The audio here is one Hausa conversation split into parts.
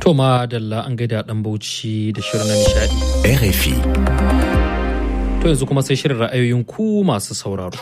To ma dalla an gaida dan bauchi da shirin na nishadi. RFI. To yanzu kuma sai shirin ra'ayoyin ku masu sauraro.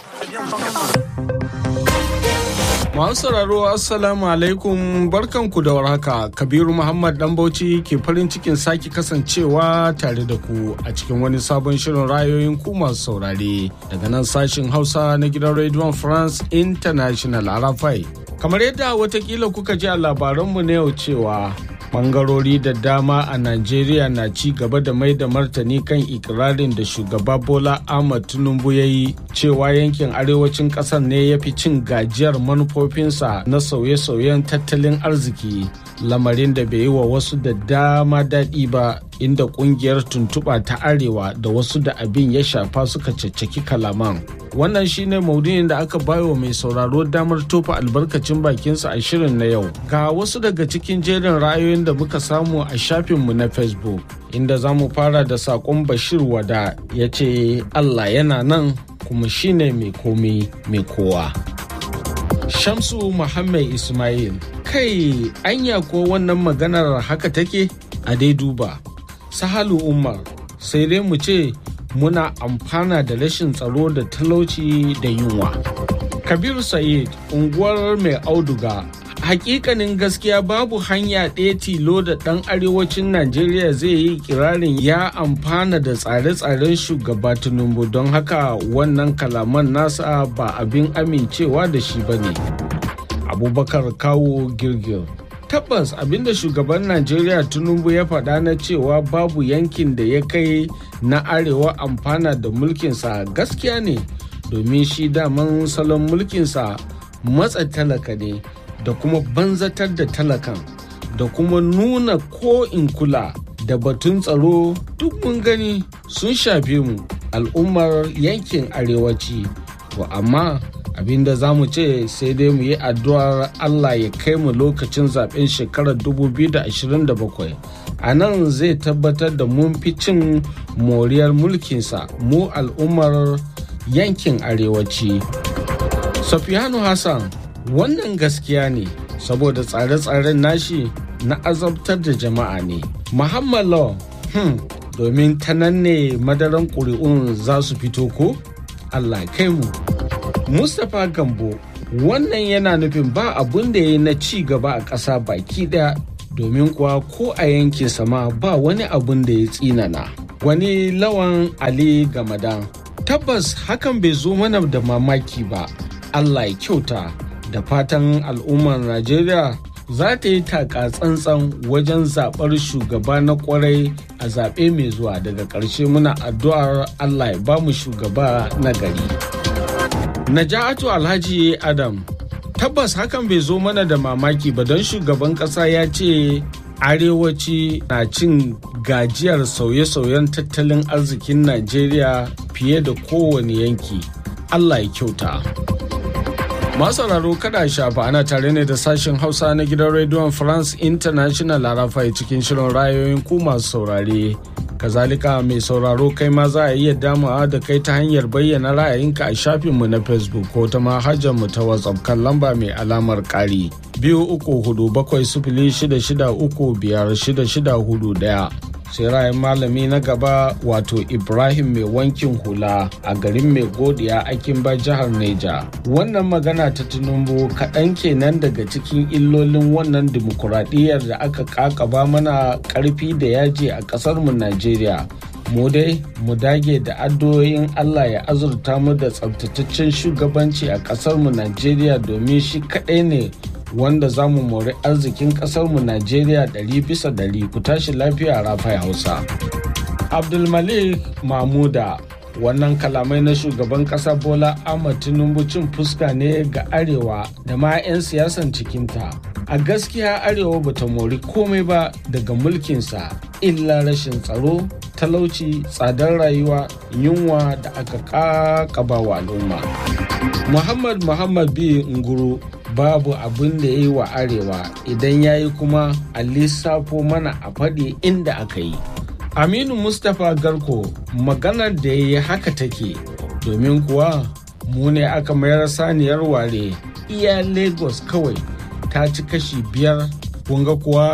Masu sauraro Assalamu alaikum barkanku da warhaka Kabiru Muhammad dan Bauchi ke farin cikin sake kasancewa tare da ku a cikin wani sabon shirin rayoyin ku masu saurare daga nan sashin Hausa na gidan Radio France International Arafai. Kamar yadda watakila kuka ji a labaranmu na yau cewa bangarori da dama a Najeriya na ci gaba da mai da martani kan ikirarin da shugaba Bola Ahmad Tinubu ya yi cewa yankin arewacin ƙasar ne ya fi cin gajiyar manufofinsa na sauye-sauyen tattalin arziki lamarin da bai yi wa wasu da dama daɗi ba inda ƙungiyar tuntuɓa ta arewa da wasu da abin ya shafa suka caccaki kalaman. Wannan shine maudu'in da aka bayo mai sauraro damar tofa albarkacin bakinsa a shirin na yau. Ga wasu daga cikin jerin ra'ayoyin da muka samu a shafinmu na Facebook, inda za mu fara da saƙon Bashir Wada ya ce Allah yana nan kuma shine mai komi mai kowa. Shamsu Muhammad Ismail, kai anya ko wannan maganar haka take a dai duba. Sahalu Umar, sai dai mu ce muna amfana da rashin tsaro da talauci da yunwa. Kabiru Sa'id, unguwar mai auduga, hakikanin gaskiya babu hanya ɗaya tilo da ɗan arewacin Najeriya zai yi kirarin ya amfana da tsare-tsaren shugaba Tinubu don haka wannan kalaman nasa ba abin amincewa da shi ba ne. Abubakar kawo girgir. tabbas abinda shugaban najeriya tinubu ya faɗa na cewa babu yankin da ya kai na arewa amfana da mulkinsa gaskiya ne domin shi daman salon mulkinsa matsa talaka ne da kuma banzatar da talakan da kuma nuna ko in kula da batun tsaro duk mun gani sun shafe mu al'ummar yankin arewaci to amma abinda za mu ce sai dai mu yi addu'ar Allah ya kai mu lokacin zaben shekarar 2027 a nan zai tabbatar da mun fi cin moriyar mulkinsa mu al'ummar yankin arewaci safiyanu hassan wannan gaskiya ne saboda tsare-tsaren nashi na azabtar da jama'a ne muhammad law hmm, domin ta nan ne madaran ƙuri'un za su fito ko allah kai mu Mustapha Gambo wannan yana nufin ba abun da ya yi na ci gaba a ƙasa baki ɗaya domin kuwa ko a yankin sama ba wani abun da ya tsinana. Wani lawan Ali Gamadan. Tabbas hakan bai zo mana da mamaki ba. Allah ya kyauta da fatan al'ummar Najeriya za ta yi taka tsantsan wajen zaɓar shugaba na kwarai a zaɓe mai zuwa daga ƙarshe muna addu'ar Allah ya ba mu shugaba na gari. Naja'atu Alhaji Adam tabbas hakan bai zo mana da mamaki ba don shugaban ƙasa ya ce arewaci na cin gajiyar sauye-sauyen tattalin arzikin Najeriya fiye da kowane yanki. Allah ya kyauta. Masararo kada shafa ana tare ne da sashen Hausa na gidan rediyon France International Arafai cikin shirin rayoyin ku masu saurare. kazalika mai sauraro kai ma za a iya damawa da kai ta hanyar bayyana ra'ayinka a shafinmu na facebook ko ta mu ta whatsapp kan lamba mai alamar ƙari biyu uku hudu bakwai sifili shida shida uku biyar shida shida hudu ɗaya sai ra'ayin malami na gaba wato ibrahim mai wankin hula a garin mai godiya akin ba jihar neja wannan magana ta tinubu kaɗan kenan daga cikin illolin wannan dimokuraɗiyyar da aka kakaba mana ƙarfi da yaji a ƙasarmu najeriya mu dai mu dage da addu'o'in allah ya azurta mu da tsabtataccen shugabanci a ƙasarmu najeriya domin shi kaɗai ne wanda za mu mori arzikin ƙasarmu Najeriya ɗari bisa ɗari ku tashi lafiya rafai Hausa. Abdulmalik Mahmuda wannan kalamai na shugaban ƙasa Bola Ahmad Tinubu cin fuska ne ga Arewa da ma 'yan siyasan cikinta. A gaskiya Arewa bata mori komai ba daga mulkinsa illa rashin tsaro, talauci, tsadar rayuwa, yunwa da aka ƙaƙaba wa al'umma. Muhammad Muhammad B. Nguru babu abin da ya yi wa arewa idan ya yi kuma a lissafo mana a faɗi inda aka yi aminu mustapha garko maganar da ya yi haka take domin kuwa mu ne aka mayar saniyar ware iya lagos kawai ta ci kashi biyar kunga kuwa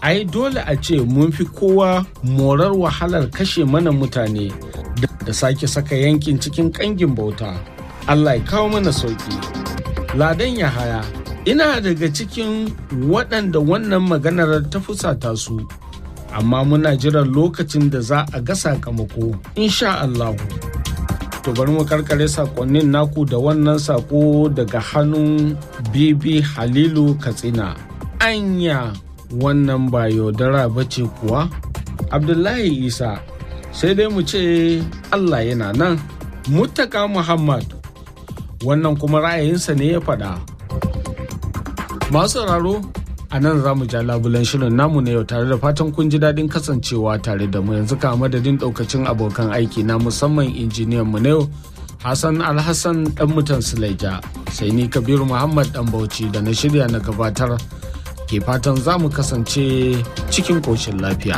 ai dole a ce mun fi kowa morar wahalar kashe mana mutane da sake saka yankin cikin kangin bauta allah ya kawo mana sauki ladan yahaya ina daga cikin waɗanda wannan maganar ta fusata su amma muna jiran lokacin da za a ga sakamako insha allahu to bari mu karkare sakonnin naku da wannan sako daga hannun bibi halilu katsina anya wannan ba yaudara ba ce kuwa abdullahi isa sai dai mu ce allah yana nan muttaka muhammad wannan kuma ra'ayinsa ne ya faɗa masu sauraro a nan za mu ja labulen shirin namu na yau tare da fatan kun ji daɗin kasancewa tare da mu yanzu ka madadin ɗaukacin abokan aiki na musamman injiniyan mu na yau hassan alhassan ɗan mutan sulaija sai ni kabiru muhammad ɗan bauchi da na shirya na gabatar ke fatan za mu kasance cikin ƙoshin lafiya.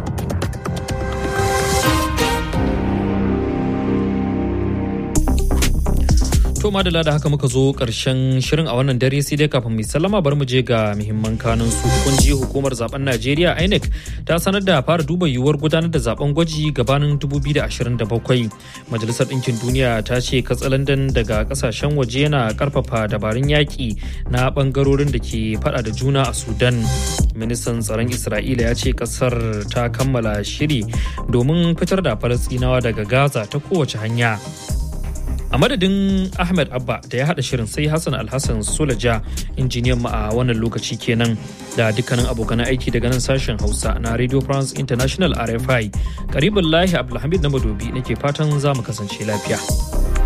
To madala da haka muka zo karshen shirin a wannan dare sai dai kafin mai sallama bar mu je ga muhimman kanun su kun ji hukumar zaben Najeriya INEC ta sanar da fara duba yiwuwar gudanar da zaben gwaji gabanin 2027. Majalisar Ɗinkin Duniya ta ce katsalandan daga kasashen waje yana karfafa dabarun yaƙi na bangarorin da ke fada da juna a Sudan. Ministan tsaron Isra'ila ya ce kasar ta kammala shiri domin fitar da Falasɗinawa daga Gaza ta kowace hanya. a madadin ahmed abba da ya hada shirin sai hassan alhassan sulaja injiniyan mu a wannan lokaci kenan da dukkanin abokan aiki daga nan sashen hausa na radio france international rfi karibin lahi abdulhamid na madobi nake fatan za mu kasance lafiya